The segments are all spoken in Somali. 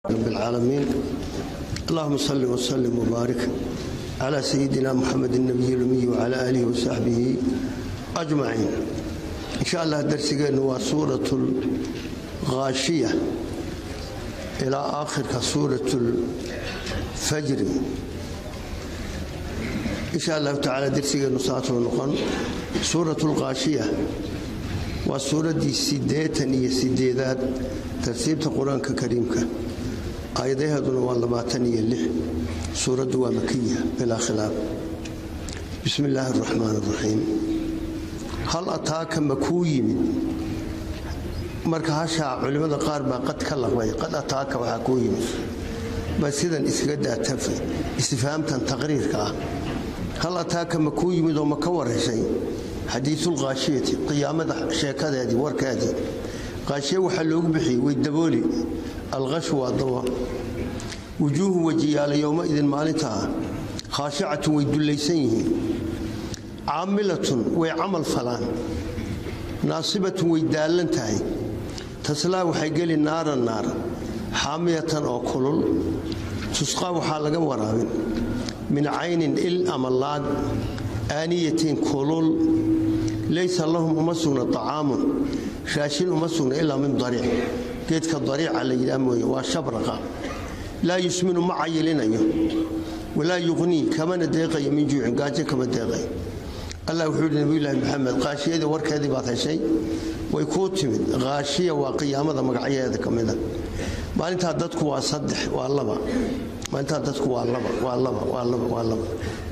رب العالمين اللهم صل وسلم وبارك على سيدنا محمد النبي الأمي وعلى آله وصحبه أجمعين إن شاء الله درسنا هو سورة الغاشية إلى آخر سورة الفجر إن شاء الله تعالى درسنا نصاته ونقن سورة الغاشية وسورة دي سيديتا هي سيديدات ترتيب القرآن الكريم aayadaheeduna waa labaatan iyo lix suuraddu waa makiya bilaa khilaaf bismi illaahi araxmaan araxiim hal ataaka ma kuu yimid marka hashaa culimmada qaar baa qad ka laqbay qad ataaka waxaa kuu yimid baa sidan iskaga daatafa istifhaamtan taqriirka ah hal ataaka ma kuu yimid oo ma ka warheshay xadiisulqaashiyati qiyaamada sheekadeedii warkeedii qaashiye waxaa loogu bixiyey way dabooli alqashu waa dawa wujuuhu wajiyaala yowmaidin maalintaa khaashicatun way dullaysan yihiin caamilatun way camal falaan naasibatun way daallan tahay taslaa waxay geli naaran naar xaamiyatan oo kulul tusqaa waxaa laga waraabin min caynin il ama laag aaniyatin kulul laysa lahum uma sugna acaamun raashin uma sugna ilaa min dariic geedka dariica la yidhaah mooye waa shabraqa laa yusminu ma cayilinayo walaa yuqnii kamana deeqayo min juucin gaajo kama deeqayo allah wuxuu yidhi nabiyulaahi maxamed qaashiyadii warkeedii baad heshay way kuu timid qaashiya waa qiyaamada magacyaheeda ka mida maalintaa dadku waa saddex waa laba maalintaa dadku waa laba waa laba waa laba waa laba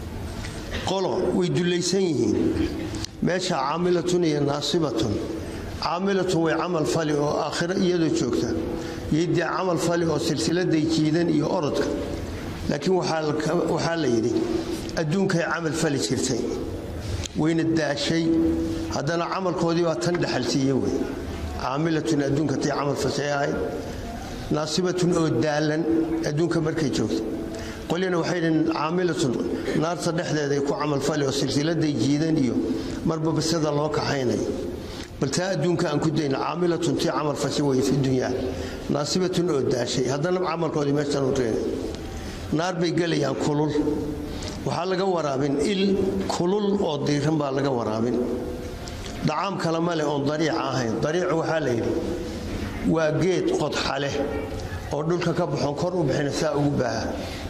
qolo way dullaysan yihiin meesha caamilatun iyo naasibatun caamilatun way camal fali oo aakhiro iyadoo joogta yodee camal fali oo silsiladay jiidan iyo orodka laakiin waxaa la yidhi adduunkay camal fali jirtay wayna daashay haddana camalkoodii baa tan dhexalsiiye wey caamilatun adduunka tay camal fashay ahayd naasibatun oo daalan adduunka markay joogta qolyana waxay dhaheen caamilatun naarta dhexdeeday ku camalfali oo silsiladay jiidan iyo marba basada loo kaxaynayo bal taa adduunka aan ku dayna caamilatun tii camal fasha weye fi dunyaa naasibatun oo daashay haddana camalkoodii meeshan u reena naar bay gelayaan kulul waxaa laga waraabin il kulul oo diiran baa laga waraabin dacaam kale male oon dariica ahayn dariicu waxaa la yidhi waa geed qodxa leh oo dhulka ka baxoon kor u bixina saa ugu baaha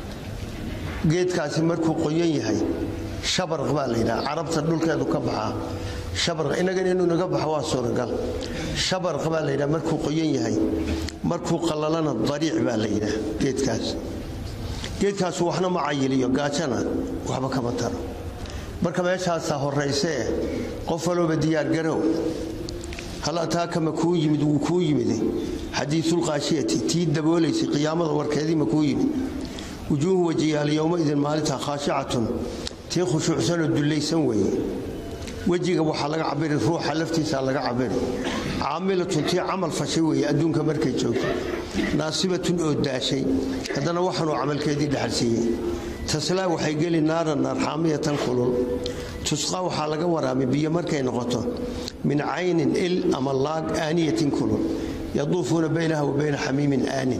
geedkaasi markuu qoyan yahay shabarq baa la yidhaha carabta dhulkeedu ka baxaa shabarq innagan inuu naga baxo waa suuragal shabarq baa la yidhaha markuu qoyan yahay markuu qallalana dariic baa la yidhaha geedkaas geedkaasu waxna ma cayiliyo gaajana waxba kama taro marka meeshaasaa horraysee qof walooba diyaargarow hal ataaka ma kuu yimid wuu kuu yimide xadiisulqaashiyati tii daboolaysay qiyaamada warkeedii ma kuu yimid wujuuhu wajiyaal yowmaidin maalinta khaashicatun tii khushuucsanoo dullaysan weeye wejiga waxaa laga cabiri ruuxa laftiisa laga cabiri caamilatun tii camal fashay weeye adduunka markay joogto naasibatun oo daashay haddana waxaanuu camalkeedii dhexalsiiyey taslaa waxay geli naaran naar xaamiyatan kulul tusqaa waxaa laga waraabay biyo markay noqoto min caynin il ama laag aaniyatin kulul yaduufuuna baynaha wa bayna xamiimin aanin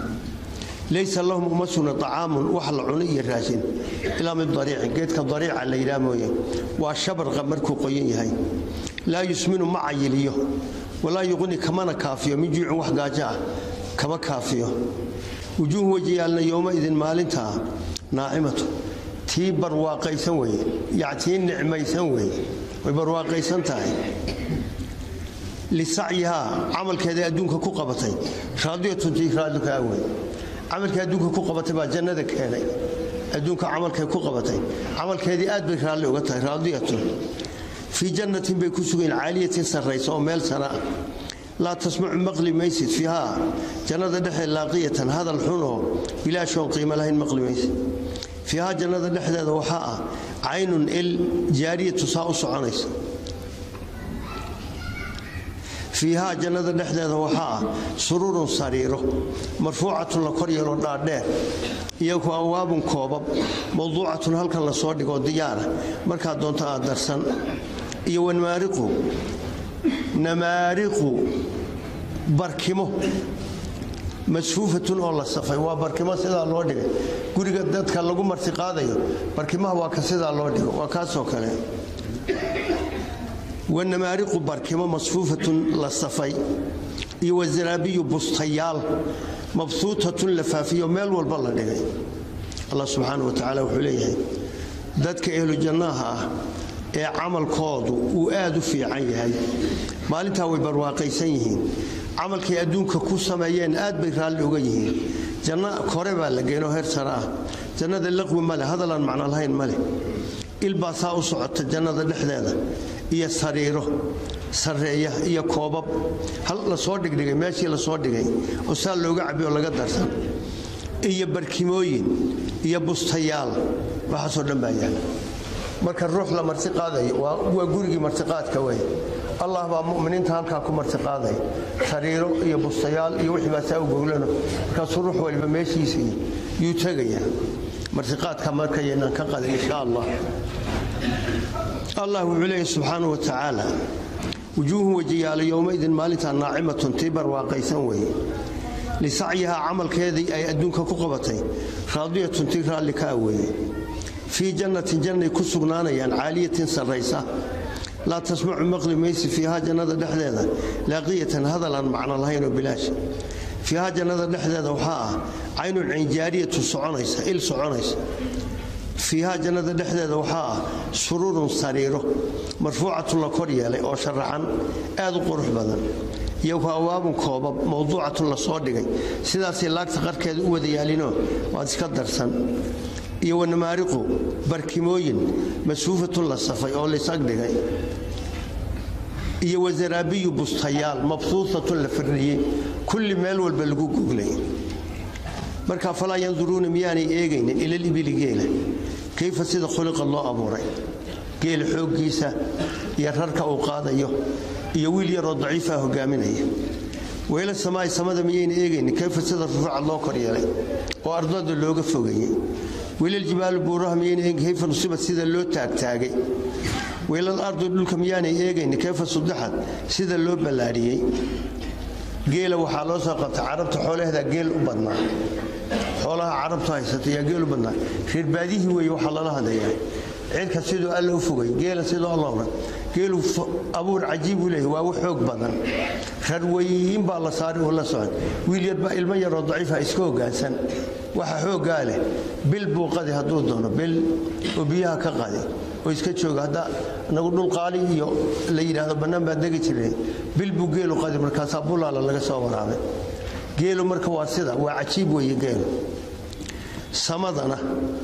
laysa lahum uma sugna acaamun wax la cuno iyo raashin ilaa min dariicin geedka dariica la yidhaah mooye waa shabarqa markuu qoyan yahay laa yusminu ma cayiliyo walaa yuqni kamana kaafiyo min juucin wax gaajo ah kama kaafiyo wujuuhu wajiyaalna yowmaidin maalintaa naacimatu tii barwaaqaysan weye ya tii nicmaysan weye way barwaaqaysan tahay lisacyihaa camalkeeda adduunka ku qabatay raadiyatun tii raadika wey camalkii adduunka ku qabatay baa jannada keenay adduunka camalkay ku qabatay camalkeedii aad bay raalli uga tahay raadiyatun fii jannatin bay ku sugayn caaliyatin sarraysa oo meel sana ah laa tasmacu maqli maysid fiihaa jannada dhexeed laaqiyatan hadal xunoo bilaashoon qiimo lahayn maqli maysid fiihaa jannada dhexdeeda waxaa ah caynun il jaariyatu saa u soconaysa fiihaa jannada dhexdeeda waxaa ah sururun sariiro marfuucatun la kor yeelo dhaadheer iyo ku awaabun koobab mawduucatun halkan lasoo dhigoo diyaara markaad doonto aad darsan iyo wanmaariqu namaariqu barkimo masfuufatun oo la safay waa barkimo sidaa loo dhigay guriga dadka lagu marti qaadayo barkimaha waa ka sidaa loo dhigo waa kaasoo kale wanamaariqu barkimo masfuufatun la safay iyo wasanaabiyu bustayaal mabsuutatun la faafiyo meel walba la dhigay allah subxaana wa tacaala wuxuu leeyahay dadka ehlu jannaha ah ee camalkoodu uu aad u fiican yahay maalintaa way barwaaqaysan yihiin camalkay adduunka ku sameeyeen aad bay raalli uga yihiin janno kore baa la geenoo heer sare ah jannada laqwi ma leh hadalaan macno lahayn ma leh ilbaa saa u socota jannada dhexdeeda iyo sariiro sarreeya iyo koobab hal lasoo dhigdhigay meeshii lasoo dhigay oo saa looga cabi oo laga darsan iyo barkimooyin iyo bustayaal waxaasoo dhan baa yaala marka ruux la marti qaadayo waa gurigii martiqaadka wey allah baa muminiinta halkaa ku martiqaaday sariiro iyo bustayaal iyo wixii baa saa u goglano markaasuu ruux waliba meeshiisa yuu tegaya martiqaadka markayaynaan ka qadin insha allah allah wuxuu leeyahy subxaanahu wa tacaala wujuuhun wajiyaalo yowmaidin maalintaa naacimatun tii barwaaqaysan weeye lisacyihaa camalkeedii ay adduunka ku qabatay raadiyatun tii raalli ka ah weeye fii jannatin jannay ku sugnaanayaan caaliyatin sarraysa laa tasmacu maqli maysi fiihaa jannada dhexdeeda laaqiyatan hadalaan macno lahaynoo bilaash fiihaa jannada dhexdeeda waxaa ah caynun caynjaariyatu soconaysa il soconaysa fiihaa jannada dhexdeeda waxaa ah sururun sariiro marfuucatun la kor yeelay oo sharaxan aad u qurux badan iyo waawaabun koobab mawduucatun la soo dhigay sidaasay laagta qarkeeda u wada yaalinoo waad iska darsan iyo wanamaariqu barkimooyin masfuufatun la safay oo laysag dhigay iyo wasanaabiyu bustayaal mabsuutatun la firdhiyey kulli meel walba lagu guglay marka falaa yanduruuna miyaanay eegaynin ilalibili geela kayfa sida khuliqa loo abuuray geela xooggiisa iyo rarka uu qaadayo iyo wiil yaroo daciifa hogaaminaya weyla samaai samada miyayna eegaynin kayfa sida rufucad loo kor yeelay oo ardada looga fogeeyey weylaljibaalu buuraha miyayna eegin kayfa nusibad sida loo taagtaagay weylal ardu dhulka miyaanay eegaynin kayfa sudixad sida loo ballaadhiyey geela waxaa loo soo qabta carabta xoolaheeda geel u badnaa xoolaha carabtu haysata yaa geel u badnaa reerbaadihii weeye waxaa lala hadlayaa cidka siduu alla u fogay geela siduu alla oran geelu abuur cajiib uu leeyahy waa u xoog badan rarweyin baa la saaray oo la socon wiil yarbaa ilmo yaroo daciifa iska hoggaansan waxa xooggaa leh bil buu qadi hadduu doono bil oo biyaha ka qadi oo iska jooga hadda nagu dhulqaali iyo la yidhaahdo bannaan baan degi jirnay bil buu geelu qadi markaasaa bulaala laga soo waraabay geelu marka waa sida waa cajiib weeye geelu samadana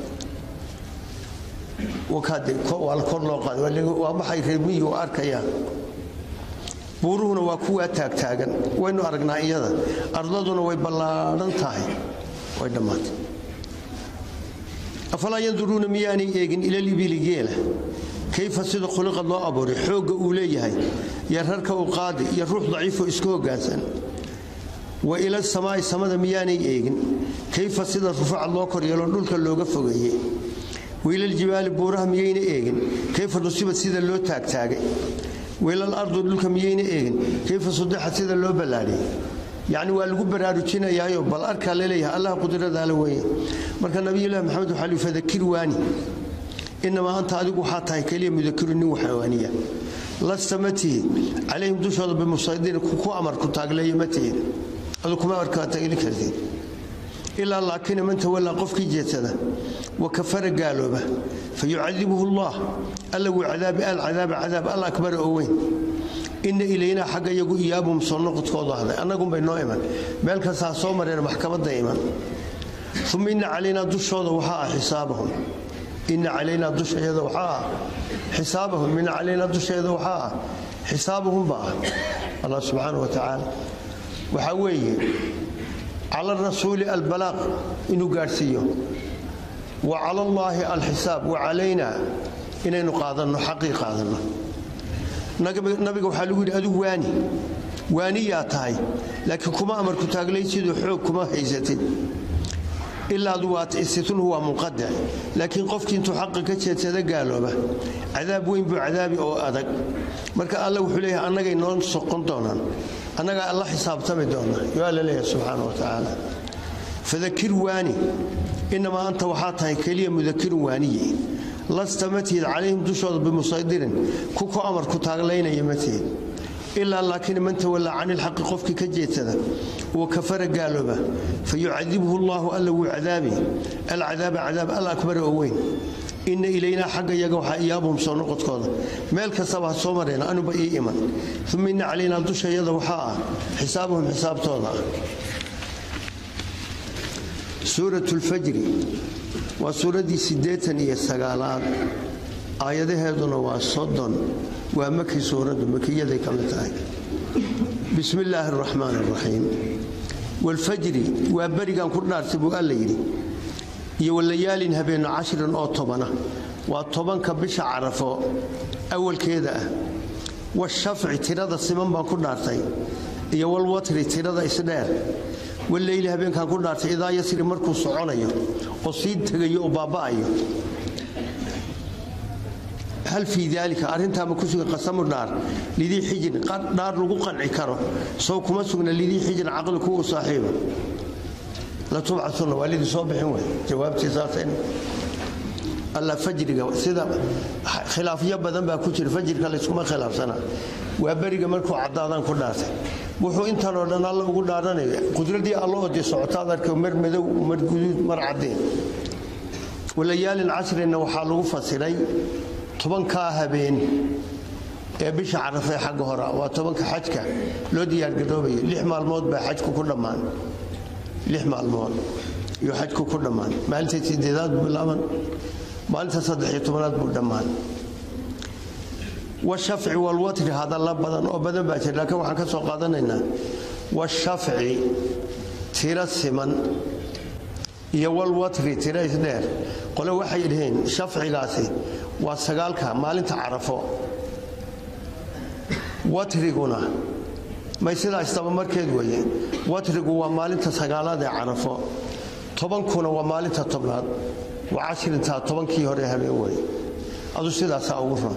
waa la kor loo qaaday waa maxay reermiyi u arkayaan buuruhuna waa kuwaa taagtaagan waynu aragnaa iyada ardaduna way ballaadhan tahay way dhammaatay afalaa yanduruuna miyaanay eegin ilalibili geela kayfa sida khuliqad loo abuuray xoogga uu leeyahay iyo rarka uu qaadi iyo ruux daciifoo iska hoggaansan wa ila samaa'i samada miyaanay eegin kayfa sida rufacad loo koryeeloo dhulka looga fogeeyey weylaljibaali buuraha miyayna eegin kayfa nusibad sida loo taagtaagay weylal ardu dhulka miyayna eegin kayfa sudixad sida loo ballaadhiyey yacni waa lagu baraarujinayaayo bal arkaa laleeyahay allah qudradaala weeye marka nabiyullaahi maxamed waxaa li fadakir waani inamaa anta adigu waxaa tahay keliya mudakiru nin waxawaaniya lasta ma tihid calayhim dushooda bimusaydirin ku amar ku taagleeya ma tihid adu kuma amarkaa taagli kartid ilaa laakina man tawallaa qofkii jeedsada wa kafara gaalooba fa yucadibuhu allah alla wuu cadaabi alcadaaba cadaab al akbara oo weyn inna ilaynaa xagga iyagu iyaabum soo noqodkoodu ahday annagunbay noo iman meel kastaa soo mareen maxkamadda iman uma inna calaynaa dushooda waxaa ah xisaabahum inna calaynaa dushayada waxaa ah xisaabahum inna calaynaa dusheeda waxaa ah xisaabahum baa ah allah subxaana wa tacaala waxaa weeye cala rasuuli albalaaq inuu gaadhsiiyo wa cala allaahi alxisaab wa calaynaa inaynu qaadanno xaqii qaadanno nabiga waxaa lagu yidhi adigu waani waaniyaa tahay laakiin kuma amarku taaglay siduu xoog kuma haysatid ilaadu waa istitnuhu waa munqadac laakiin qofkii intuu xaqa ka jeedsada gaalooba cadaab weyn buu cadaabi oo adag marka alla wuxuu leeyahay annagay noo soqon doonaan annagaa alla xisaabtami doona yo alla leeyahay subxaana wa tacaala fadakir waani inamaa anta waxaa tahay keliya mudakirun waaniye lasta ma tihid calayhim dushooda bimusaydirin ku ku amar ku taaglaynaya ma tihid ilaa laakiin man tawallaa cani ilxaqi qofkii ka jeedsada wa kafara gaalooba fa yucadibhu allaahu alla wuu cadaabi alcadaaba cadaab al akbara oo weyn inna ilaynaa xagga yaga waxaa iyaabum soo noqodkooda meel kastaba ha soo mareen anuba ii iman uma inna calaynaa dushayada waxaa ah xisaabuhum xisaabtooda ah suurat lfajri waa suuraddii siddeetan iyo sagaalaad aayadaheeduna waa soddon waa maki suuraddu makiyaday ka mid tahay bismi illaahi araxmaan araxiim waalfajri waa berigan ku dhaartay buu alla yidhi iyo walayaalin habeenno cashirin oo tobana waa tobanka bisha carafo awalkeeda ah washafci tirada siman baan ku dhaartay iyo walwatri tirada isdheer waleyli habeenkaan ku dhaartay idaa yasri markuu soconayo oo sii tegayo oo baaba'ayo hal fii daalika arrintaama ku sugan qasamu dhaar lidii xijrin dhaar lagu qanci karo sow kuma sugna lidii xijrin caqli kuwu saaxiiba latubcatuna waa lidii soo bixin wey jawaabtii saasayna alla fajriga sida khilaafyo badan baa ku jira fajrka layskuma khilaafsana waa beriga markuu caddaadaan ku dhaartay wuxuu intan oo dhan alla ugu dhaaranaya qudradii alla oo dee socotaad arka mar madow mar guduud mar caddeen walayaalin casrina waxaa lagu fasiray tobankaa habeen ee bisha carafee xagga hora waa tobanka xajka loo diyaargaroobayo lix maalmood baa xajku ku dhammaan lix maalmood iyo xajku ku dhammaan maalinta sideedaad buu bilaaban maalinta saddexiyo tobanaad buu dhammaan washafci walwatri hadalla badan oo badan baa jira laakiin waxaan ka soo qaadanaynaa washafci tiro siman iyo walwatri tiro isdheer qole waxay dhaheen shafcigaasi waa sagaalka maalinta carafo watriguna may sidaa istabamarkeed weeye watrigu waa maalinta sagaalaad ee carafo tobankuna waa maalinta tobnaad waa cashirintaa tobankii hore habeen weye adu sidaasaa ugu ron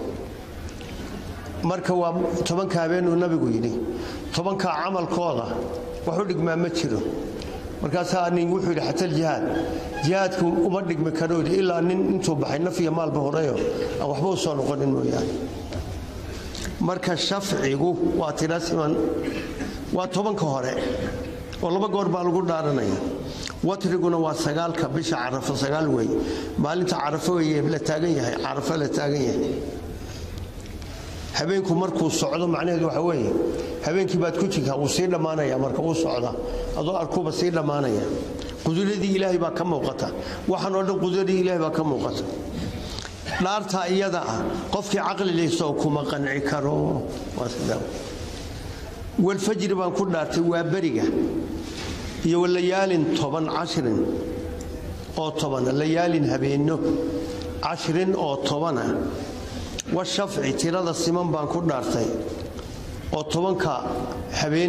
marka waa tobanka habeenuu nabigu yidhi tobankaa camalkooda wax u dhigmaa ma jiro markaasaa nin wuxuu yidhi xata aljihaad jihaadku uma dhigmi karo ilaa nin intuu baxay naf iyo maalba horeyo aan waxba u soo noqonin mooyaane marka shafcigu waa tira siman waa tobanka hore oo laba goor baa lagu dhaaranaya watriguna waa sagaalka bisha carafo sagaal wey maalinta carafo weye la taagan yahay carafo la taagan yahay habeenku markuu socdo macnaheedu waxa weeye habeenkii baad ku jirtaa wuu sii dhammaanaya marka uu socda adoo arkuba sii dhammaanaya quduradii ilaahay baa ka muuqata waxaan oo dhan quduradii ilaahay baa ka muuqata dhaartaa iyada ah qofkii caqli laysoo kuma qanci karo waa sidaa walfajri baan ku dhaartay waa beriga iyo walayaalin toban cashrin oo tobana layaalin habeenno cashrin oo tobana washafci tirada siman baan ku dhaartay oo tobanka habeen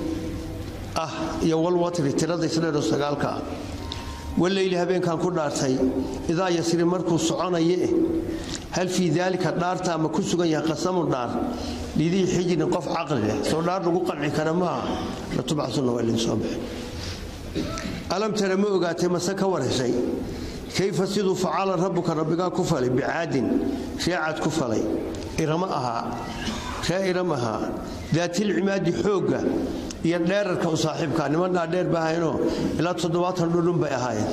ah iyo walwatri tirada isdheero sagaalka ah waleyli habeenkaan ku dhaartay idaa yasri markuu soconaye hal fii daalika dhaarta ama ku sugan yahay qasamu dhaar lidii xijrin qof caqli leh soo dhaar lagu qanci kara maaha latubcasuna waa idin soo bixin alam tara ma ogaatay mase ka warheshay kayfa siduu facala rabbuka rabbigaa ku falay bicaadin reecad ku falay irama ahaa ree iram ahaa daatilcimaadi xoogga iyo dheerarka u saaxiibkaa niman dhaadheer ba ahaynoo ilaa toddobaatan dhudhun bay ahaayeen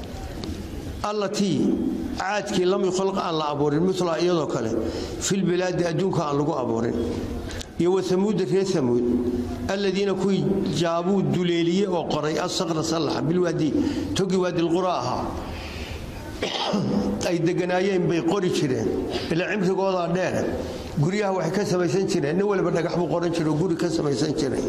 allatii caadkii lam yukhalaq aan la abuurin mila iyadoo kale filbilaadi adduunka aan lagu abuurin iyo wasamuuda reer samuud alladiina kuwii jaabuu duleeliye oo qoray asaqra sallaxa bilwaadi togi waadilqura ahaa ay deganaayeen bay qori jireen ilaa cimrigoodaa dheere guryaha waxay ka samaysan jireen nin waliba dhagax buu qoran jire oo guri ka samaysan jiray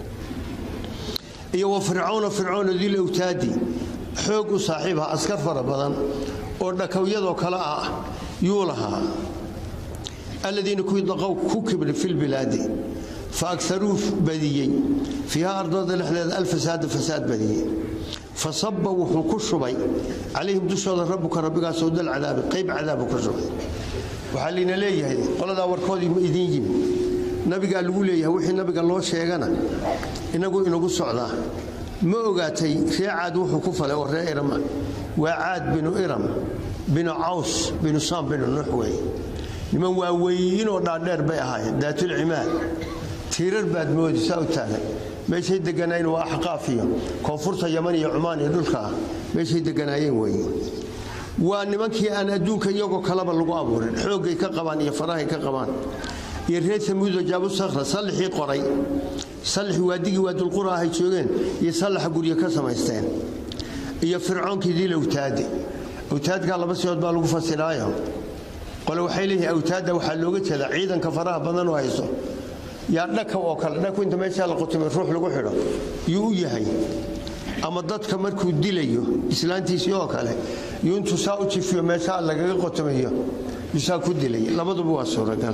iyo wa fircawna fircoona dil awtaadi xoog u saaxiib ah askar fara badan oo dhakawyadoo kale ah yuu lahaa aladiina kuwii daqow ku kibray filbilaadi fa akaruu badiyey fiiha ardooda dhexdeeda alfasaada fasaad badiyey fa saba wuxuu ku shubay calayhim dushooda rabbuka rabbigaasoo dal cadaabi qayb cadaabu ku shubay waxaa layna leeyahay qoladaa warkoodii ma idiin yimi nabigaa lagu leeyahay wixii nabiga loo sheegana inagu inagu socdaa ma ogaatay ree caad wuxuu ku falay oo ree irama waa caad binu iram binu caws binu saam binu nuux wey niman waaweynoo dhaadheer bay ahaayeen daatulcimaad tiirar baad moodi saa u taagan meeshay deganaayeen waa axqaaf iyo koonfurta yaman iyo cumaan iyo dhulkaa meeshay deganaayeen weeye waa nimankii aan adduunka iyagoo kaleba lagu abuurin xooggay ka qabaan iyo farahay ka qabaan iyo reer samuudo jaabu sakhra sallixii qoray sallixii waadigii waadulqura ahay joogeen iyo sallaxa guryo ka samaysteen iyo fircoonkii diil awtaade awtaadkaa laba sidood baa lagu fasiraayo qole waxay leeyihin awtaadda waxaa looga jeedaa ciidanka faraha badan oo hayso yaa dhaka oo kale dhaku inta meeshaa la qutumay ruux lagu xidho yuu u yahay ama dadka markuu dilayo islaantiisii oo kale yuu intuu saa u jifiyo meeshaa lagaga qotumayo yuu saa ku dilay labaduba waa suuragal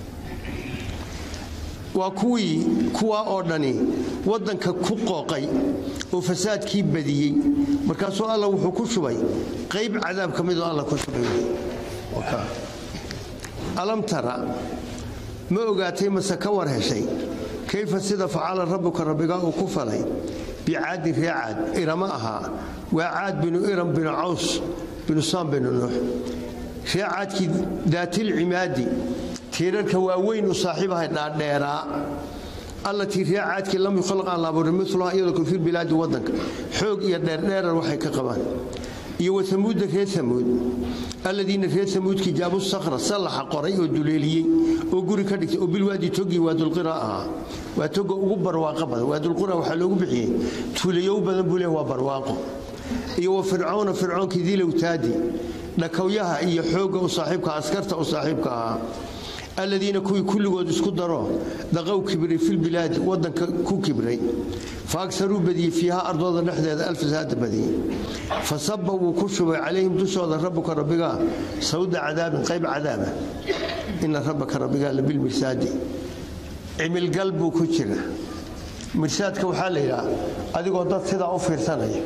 waa kuwii kuwaa oo dhani waddanka ku qooqay oo fasaadkii badiyey markaasuu alla wuxuu ku shubay qayb cadaab ka midoo alla ku shubay alam tara ma ogaatay mase ka war heshay kayfa sida facala rabbuka rabbigaa uu ku falay bicaadin ree caad irama ahaa waa caad binu iram binu caws binu saam binu nuux ree caadkii daatilcimaadi tiirarka waaweyn u saaxiibahay dhaadheeraa allatii ree caadkii lam yukhalaq aan la abuurin miluha iyadoo kale filbilaadi waddanka xoog iyo dheerdheerar waxay ka qabaan iyo wasamuudda reer samuud alladiina reer samuudkii jaabu sakhra sallaxa qoray oo duleeliyey oo guri ka dhigtay oo bilwaadi togii waadulqira ahaa waa toga ugu barwaaqo badan waadulqira waxaa loogu bixiyey tuulayow badan buu leeh waa barwaaqo iyo wa fircawna fircoonkii dilowtaadi dhakawyaha iyo xoogga u saaxiibka askarta u saaxiibka ahaa aladiina kuwii kulligood isku daro daqow kibray filbilaadi wadanka ku kibray fa agaruu badiyey fiiha ardooda dhexdeeda alfasaada badiyey fa saba wuu ku shubay calayhim dushooda rabbuka rabbigaa sawda cadaabin qayb cadaaba ina rabbaka rabbigaa labilmirsaadi cimilgal buu ku jira mirsaadka waxaa la yidhaha adigoo dad sidaa u fiirsanaya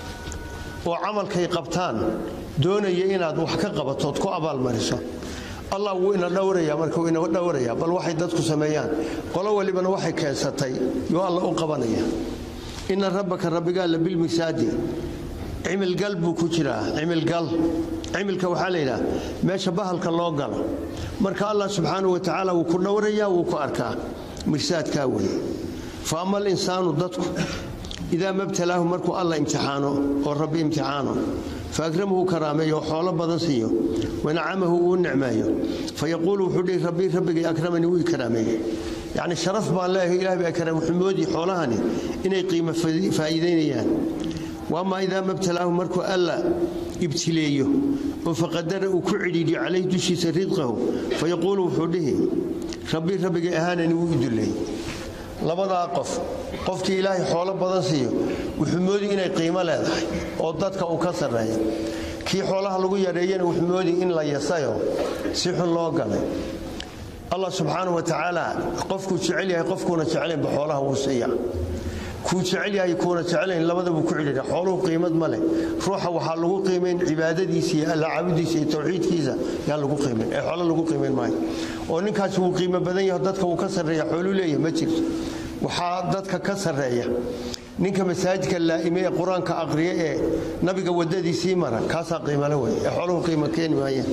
oo camalkay qabtaan doonaya inaad wax ka qabatood ku abaalmariso allah wuu ina dhowraya markuu ina dhowraya bal waxay dadku sameeyaan qolo walibana waxay keensatay yuu alla u qabanaya ina rabbaka rabbigaa labilmirsaadi cimilgal buu ku jiraa cimilgal cimilka waxaa la yidhaha meesha bahalka loo galo marka allah subxaanahu watacaala wuu ku dhowrayaa wuu ku arkaa mirsaadkaa weye fa ama alinsaanu dadku idaa mabtalaahu markuu alla imtixaano oo rabbi imtixaano fa akramahu karaameeyo oo xoolo badan siiyo wanacamahu uu nicmeeyo fa yaquulu wuxuu dhihi rabbii rabbigay akramanii wuu i karaameeyey yacni sharaf baan leeyahay ilaah baa karaam wuxuu moodii xoolahani inay qiimo faa'iidaynayaan waamaa idaa mabtalaahu markuu alla ibtileeyo oo faqadara uu ku cidhiidhiyo calayhi dushiisa ridqahu fa yaquulu wuxuu dhihi rabbii rabbigay ahaanani wuu iduleey labadaa qof qofkii ilaahay xoolo badan siiyo wuxuu moodi inay qiimo leedahay oo dadka uu ka sarreeya kii xoolaha lagu yareeyana wuxuu moodi in la yasayo si xun loo galay allah subxaanau wa tacaala qofkuu jecel yahay qofkuuna jeclaynba xoolaha wuu siiya kuu jecel yahay kuuna jeclayn labadabuu ku cidhiidha xooluhu qiimad ma leh ruuxa waxaa lagu qiimayn cibaadadiisa iyo alla caabudiisa iyo tawxiidkiisa yaa lagu qiimayn ee xoolo lagu qiimayn maayo oo ninkaasi wuu qiimo badan yaho dadka wuu ka sarreeya xooluu leeyahay ma jirto waxaa dadka ka sarreeya ninka masaajidka laa'ime ee qur-aanka aqriya ee nabiga waddadiisii mara kaasaa qiimale wey ee xooluhu qiimo keeni maayeen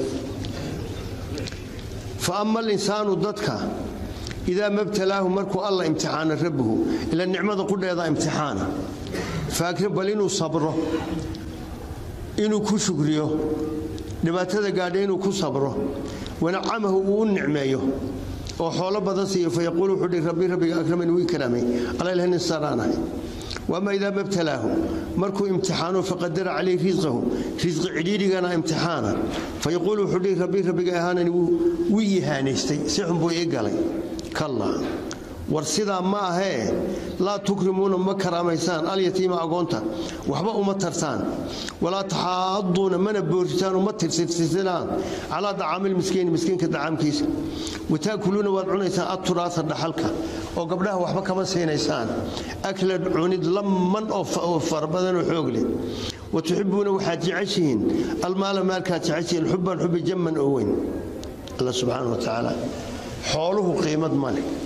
fa ama alinsaanu dadka idaa mabtalaahu markuu alla imtixaana rabbuhu ila nicmada qudheeda imtixaana faakrin bal inuu sabro inuu ku shukriyo dhibaatada gaadha inuu ku sabro wanacamahu uu u nicmeeyo oo xoolo badan siiyo fa yaquulu wuxuu dhihi rabbii rabbiga akramani wii karaamay alla ilaha nin saraanahay waama idaa mabtalaahu markuu imtixaano faqadara calayhi risqahu risqi cidhiidhigana imtixaana fa yaquulu wuxuu dhihi rabbii rabbiga ahaanani wuu ihaanaystay si xun buu ii galay kallaa war sidaa ma ahee laa tukrimuuna ma karaamaysaan alyatiima agoonta waxba uma tartaan walaa taxaaduuna mana booritaan uma tirtirtirtaan calaa dacaamilmiskiini miskiinka dacaamkiisa wataakuluuna waad cunaysaan aturaasa dhaxalka oo gabdhaha waxba kama siinaysaan aklad cunid lamman oo farabadanoo xoog leh wa tuxibuuna waxaad jeceshihiin almaala maalkaad jeceshihiin xubban xubi jamman oo weyn alla subxaana wa tacaala xooluhu qiimad ma leh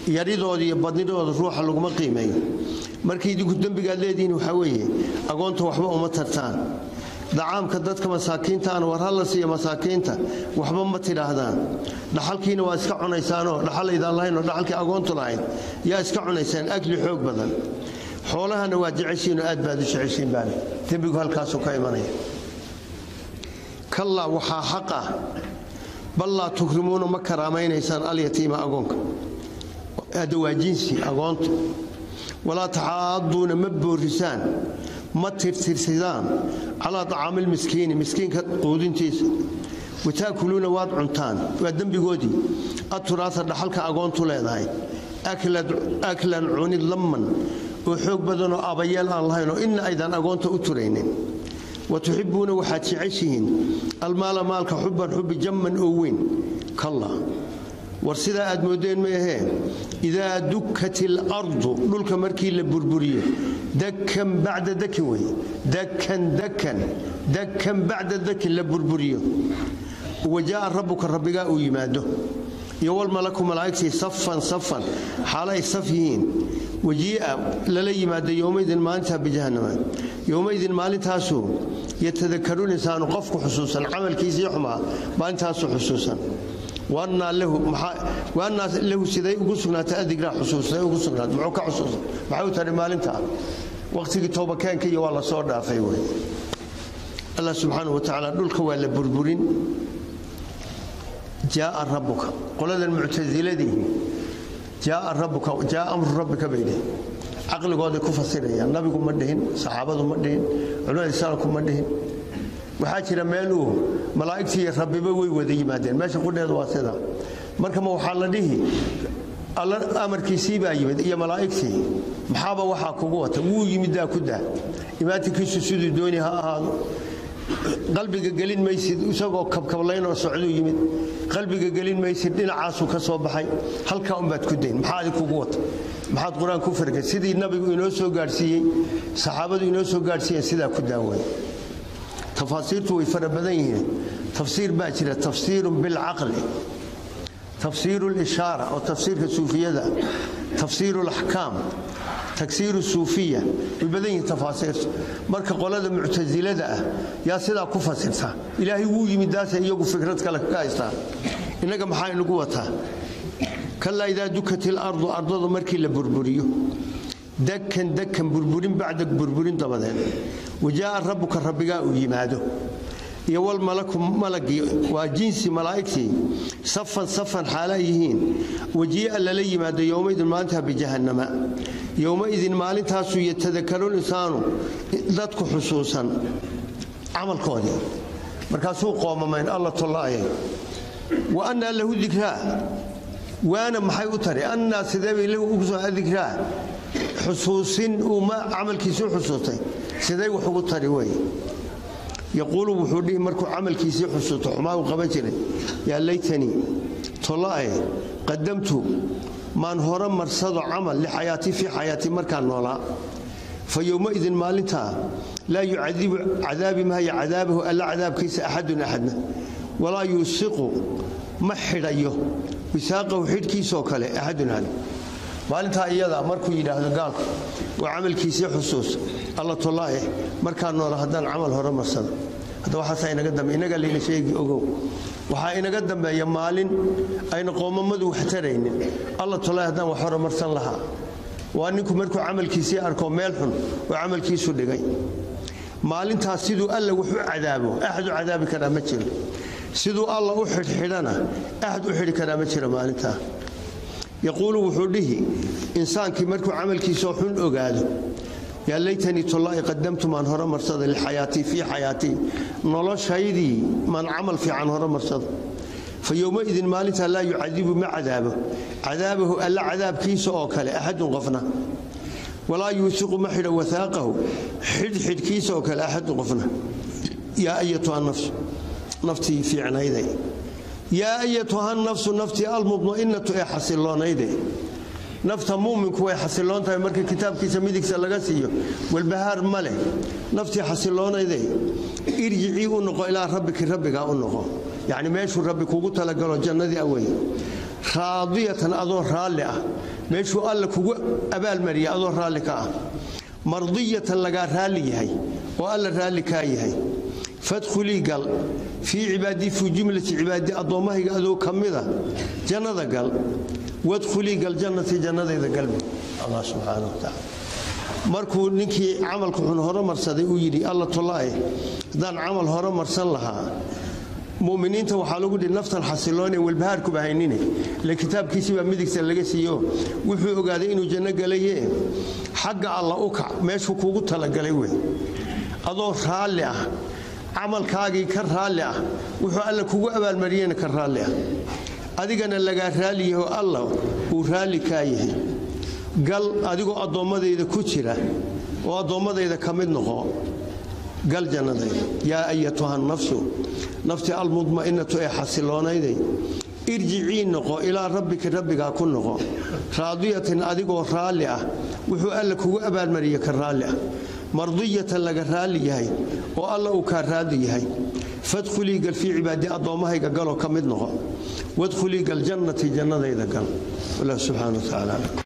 yaridooda iyo badnidooda ruuxa laguma qiimeeyo markii idinku dembigaad leedihiin waxaa weeye agoonta waxba uma tartaan dacaamka dadka masaakiintaana war hala siiya masaakiinta waxba ma tidhaahdaan dhaxalkiina waa iska cunaysaanoo dhaxalaydaan lahaynoo dhaxalkii agoontu lahayd yaa iska cunaysaan akli xoog badan xoolahana waa jeceshiinoo aad baad u jeceshiin baale dembigu halkaasuu ka imanaya kallaa waxaa xaq ah bal laa tukrimuuna ma karaamaynaysaan alyatiima agoonka hadda waa jinsi agoonta walaa taxaaduuna ma boorisaan ma tirtirsidaan calaa acaamilmiskiini miskiinka quudintiisa wataakuluuna waad cuntaan waa dembigoodii aturaasa dhaxalka agoontu leedahay aklan cunid lamman oo xoog badanoo abayeel aan lahayn oo inna aydan agoonta u turaynin wa tuxibbuuna waxaad jeceshihiin almaala maalka xubban xubbi jamman oo weyn kalla war sidaa aad moodeen ma ahee idaa dukkat ilardu dhulka markii la burburiyo dakan bacda dakin wey dakan dakan dakan bacda dakin la burburiyo wajaaa rabbuka rabbigaa uu yimaado iyo walmalaku malaa'igtii safan safan xaala ay saf yihiin wajii'a lala yimaado yowmaydin maalintaa bijahannama yowmaydin maalintaasuu yatadakaru linsaanu qofku xusuusan camalkiisii xumaa maalintaasuu xusuusan waannaa lahu siday ugu sugnaatay adigraa xusuusay ugu sugnaat muxuu ka xusuusan maxay u tari maalintaa waqtigii toobakeenka iyo waa la soo dhaafay wey allah subxaana wa tacaala dhulka waa la burburin jaaa rabbuka qoladan muctasiladii jaaa rabbuka jaaa amru rabbika bay dhihin caqligooday ku fasirayaan nabigu ma dhihin saxaabadu ma dhihin culimada islaamku ma dhihin waxaa jira meel uu malaa'igtii iyo rabbiba way wada yimaadeen meesha qudheedu waa sida marka ma waxaa la dhihi alla amarkiisii baa yimid iyo malaa'igtii maxaaba waxaa kugu wata wuu yimiddaa ku daa imaatinkiisu siduu dooni ha ahaado qalbiga gelin maysid isagoo kabkablaynoo socduu yimid qalbiga gelin maysid dhinacaasuu ka soo baxay halkaa unbaad ku dayn maxaa adi kugu wata maxaad qur-aan ku fargay sidii nabigu inoo soo gaadhsiiyey saxaabadu inoo soo gaadhsiiyeen sidaa ku daaway tafaasiirtu way fara badan yihiin tafsiir baa jira tafsiirun bilcaqli tafsiiru lishaara oo tafsiirka suufiyada tafsiiru laxkaam tagsiiru suufiya way badan yihiin tafaasiirtu marka qolada muctasilada ah yaa sidaa ku fasirta ilaahay wuu yimid daase iyagu fikrad kale ka haystaa innaga maxaa inagu wataa kalaa idaa dukat ilardu ardadu markii la burburiyo dakan dakan burburin bacda burburin dabadeed wajaaa rabbuka rabbigaa uu yimaado iyo walmalaku malagii waa jinsi malaa'igtii safan safan xaala yihiin wajii'a lala yimaado yowmaidin maalintaa bijahannama yowmaidin maalintaasuu yatadakaru linsaanu dadku xusuusan camalkoodii markaasuu qoomamayn alla tollaayay wa annaa lahu dikraa waana maxay u tari annaa sideebay lahu ugu soo dikraa xusuusin uu camalkiisii xusuustay siday wax ugu tari wey yaquulu wuxuu dhihi markuu camalkiisii xusuusto xumaa uu qaban jiray yaa laytanii tolla'e qadamtu maan hore marsado camal lixayaatii fii xayaatii markaan noolaa fa yowmaidin maalintaa laa yucadibu cadaabi maayo cadaabahu alla cadaabkiisa axadun axadna walaa yuusiqu ma xidhayo wisaaqahu xidhkiisoo kale axadun axad maalintaa iyada markuu yidhaahdo gaalku waa camalkiisii xusuus alla tollaaye markaa noola haddaan camal hore marsado hadda waxaasaa inaga dambe inaga layna sheegi ogow waxaa inaga dambeeya maalin ayna qoomamadu wax taraynin alla tollaaye haddaan wax hore marsan lahaa waa ninku markuu camalkiisii arko meel xun oo camalkiisu dhigay maalintaas siduu alla wax u cadaabo axad u cadaabi karaa ma jiro siduu alla u xidhxidhana axad u xidhi karaa ma jiro maalintaa yaquulu wuxuu dhihi insaankii markuu camalkiisoo xun ogaado yaa laytanii tollaa'i qadamtu maan hore marsada lixayaatii fii xayaatii noloshaydii maan camal fiican hore marsado fa yowmaidin maalintaa laa yucadibu ma cadaabo cadaabahu alla cadaabkiisa oo kale axadun qofna walaa yuusiqu ma xidho wahaaqahu xidhxidhkiisa oo kale axadun qofna yaa ayatuha nafsu naftii fiicnayday yaa ayatuha nafsu naftii almudma'inatu ee xasiloonayde nafta muminku way xasiloon tahay marka kitaabkiisa midigsa laga siiyo walbahaar ma leh naftii xasiloonayde irjicii u noqo ilaa rabbiki rabbigaa u noqo yacni meeshuu rabbi kugu talagalo jannadii awey raadiyatan adoo raalli ah meeshuu alla kugu abaalmariya adoo raalli ka ah mardiyatan lagaa raalli yahay oo alla raalli kaa yahay fadkhulii gal fii cibaadii fii jumlati cibaadi addoommahayga adoo ka mida jannada gal wadkhulii gal jannatii jannadayda galbi allah subxaana wa tacaala markuu ninkii camalka xun horumarsaday uu yidhi alla tolaae haddaan camal horumarsan lahaa muminiinta waxaa lagu dhihi naftan xasiloone walbahaarkuba haynine ile kitaabkiisii baa midigta laga siiyo wuxuu ogaaday inuu janno galaye xagga alla u kac meeshuu kuugu talagalay wey adoo raalli ah camalkaagii ka raalli ah wuxuu alla kugu abaalmariyena ka raalli ah adigana lagaa raalli yaho allah uu raalli kaa yahay gal adigoo addoommadayda ku jira oo addoommadayda ka mid noqo gal jannadayda yaa ayatuha nafsu nafti almudma'inatu ee xasiloonayday irjicii noqo ilaa rabbika rabbigaa ku noqo raadiyatin adigoo raalli ah wuxuu alla kugu abaalmariye ka raalli ah mardiyatan laga raalli yahay oo alla uu kaa raadi yahay fadkhulii gal fii cibaadi addoommahayga galoo ka mid noqo wadkhulii gal jannati jannadayda gal wallah subxana wa tacaala